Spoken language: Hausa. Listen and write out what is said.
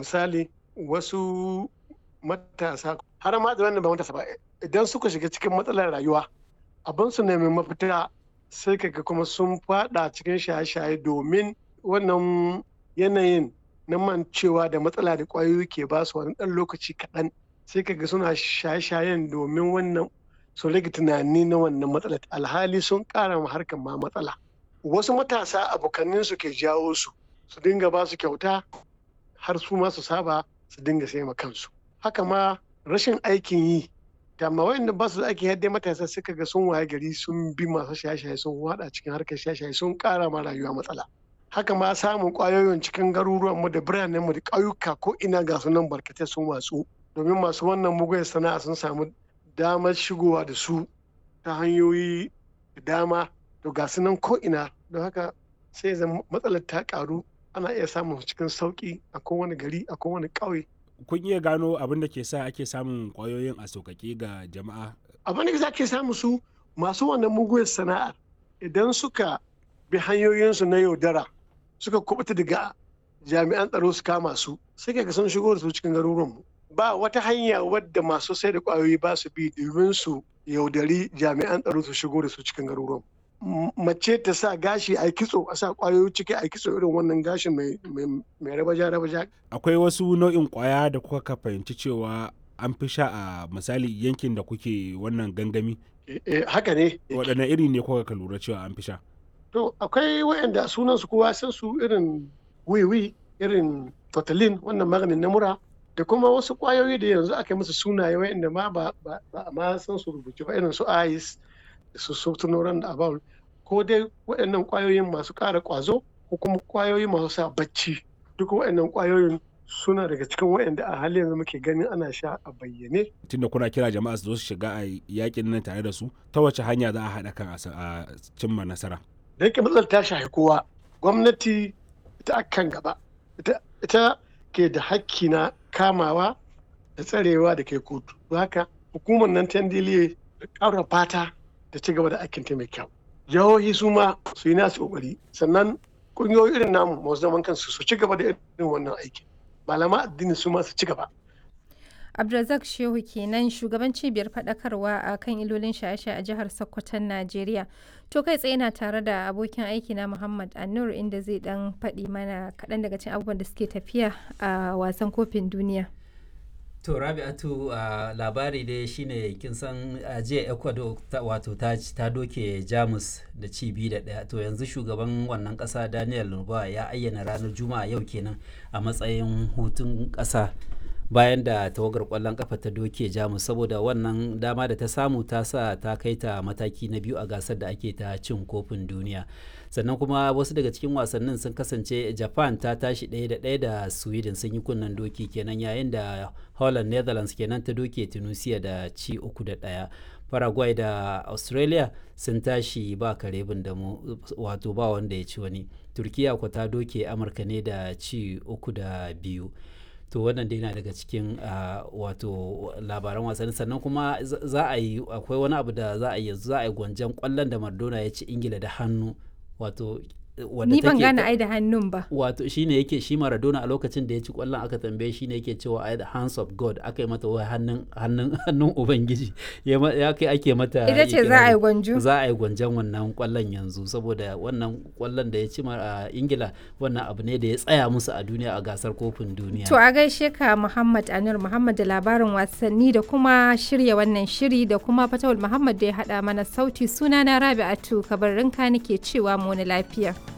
misali wasu matasa har ma da wannan ba matasa ba idan suka shiga cikin matsalar rayuwa abin su nemi mafita sai kaga kuma sun fada cikin shaye-shaye domin wannan yanayin na mancewa da matsala da ƙwayoyi ke ba su wani ɗan lokaci kaɗan sai kaga suna shaye-shayen domin wannan su rage tunani na wannan matsala alhali sun ƙara ma harkar ma matsala wasu matasa abokanin su ke jawo su su dinga ba su kyauta har su ma su saba su dinga sai ma kansu haka ma rashin aikin yi amma wayanda ba su da aikin yadda matasa suka ga sun waye gari sun bi masu shaye-shaye sun wada cikin harkar shaye-shaye sun ƙara ma rayuwa matsala haka ma samun ƙwayoyin cikin garuruwan mu da biranen mu da ƙauyuka ko ina ga su nan barkatai sun watsu domin masu wannan mugun sana'a sun samu damar shigowa da su ta hanyoyi da dama to ga su nan ko ina don haka sai zan matsalar ta karu ana iya samun cikin sauki a kowane gari a kowane ƙauye kun iya gano abin da ke sa ake samun ƙwayoyin a sauƙaƙe ga jama'a abin da ke samu su masu wannan mugun sana'ar idan suka bi hanyoyinsu na yaudara suka kubuta daga jami'an tsaro su kama su sai ga sun shigo da su cikin garuruwanmu ba wata hanya wadda masu sai da kwayoyi ba su bi domin su yaudari jami'an tsaro su shigo da su cikin garuruwanmu mace ta sa gashi a kitso a sa kwayoyi ciki a kitso irin wannan gashin mai rabaja rabaja akwai wasu nau'in kwaya da kuka fahimci cewa an fi sha a misali yankin da kuke wannan gangami haka ne waɗanne iri ne kuka ka lura cewa an fi sha to akwai waɗanda sunan su kowa san su irin wiwi irin totalin wannan maganin na mura da kuma wasu kwayoyi da yanzu aka musu sunaye waɗanda ma ba a ma san su rubuce ba irin su ice da su sotunoran da abawul ko dai waɗannan kwayoyin masu ƙara ƙwazo ko kuma kwayoyi masu sa bacci duk waɗannan kwayoyin suna daga cikin waɗanda a halin yanzu muke ganin ana sha a bayyane. Tunda kuna kira jama'a su zo su shiga a yakin nan tare da su ta wace hanya za a haɗa kan a cimma nasara. Da yake matsalar ta shafi kowa gwamnati ita akan gaba ita ke da hakki na kamawa da tsarewa da ke kotu. Haka hukumar nan ta da ƙara fata da ci gaba da aikin ta mai kyau. Jihohi su ma su yi nasu ƙoƙari sannan ƙungiyoyi irin namu masu zaman kansu su ci gaba da irin wannan aikin. malama addini su masu ci gaba. Abdulrazak Shehu kenan shugaban cibiyar faɗakarwa a kan ilolin shaye-shaye a jihar Sokoton Najeriya. To kai tsaye na tare da abokin aiki na Muhammad Anur inda zai dan faɗi mana kaɗan daga cikin abubuwan da suke tafiya a wasan kofin duniya. To Rabi'atu uh, labari dai shine kin san uh, jiya Ecuador ta, wato ta, ta doke Jamus da ci biyu da ɗaya to yanzu shugaban wannan ƙasa Daniel Lurba ya ayyana ranar Juma'a yau kenan a matsayin hutun ƙasa bayan da tawagar ƙwallon ƙafa ta doke Jamus saboda wannan dama da ta samu ta sa ta kai ta mataki na biyu a gasar da ake ta cin kofin duniya. sannan kuma wasu daga cikin wasannin sun kasance japan ta tashi ɗaya da ɗaya da sweden sun yi kunnen doki kenan yayin da holland netherlands kenan ta doke tunisia da ci uku da ɗaya paraguay da australia sun tashi ba kare da mu wato ba wanda ya ci wani turkiya ko ta doke amurka ne da ci uku da biyu to wannan dai na daga cikin wato labaran wasanni sannan kuma za a yi akwai wani abu da za a yi za a yi gwanjan kwallon da mardona ya ci ingila da hannu wato ni ban gane ai da hannun ba wato shine yake shi Maradona a lokacin da ya ci kwallon aka tambaye shi ne yake cewa ai the hands of God aka yi mata wai hannun hannun hannun ubangiji ya kai ake mata ita ce za a yi gwanjo za a yi gwanjon wannan kwallon yanzu saboda wannan kwallon da ya ci a Ingila wannan abu ne da ya tsaya musu a duniya a gasar kofin duniya to a gaishe ka Muhammad Anur Muhammad da labarin wasanni da kuma shirya wannan shiri da kuma Fatawul Muhammad da ya hada mana sauti sunana Rabi'atu kabarinka nake cewa mu wani lafiya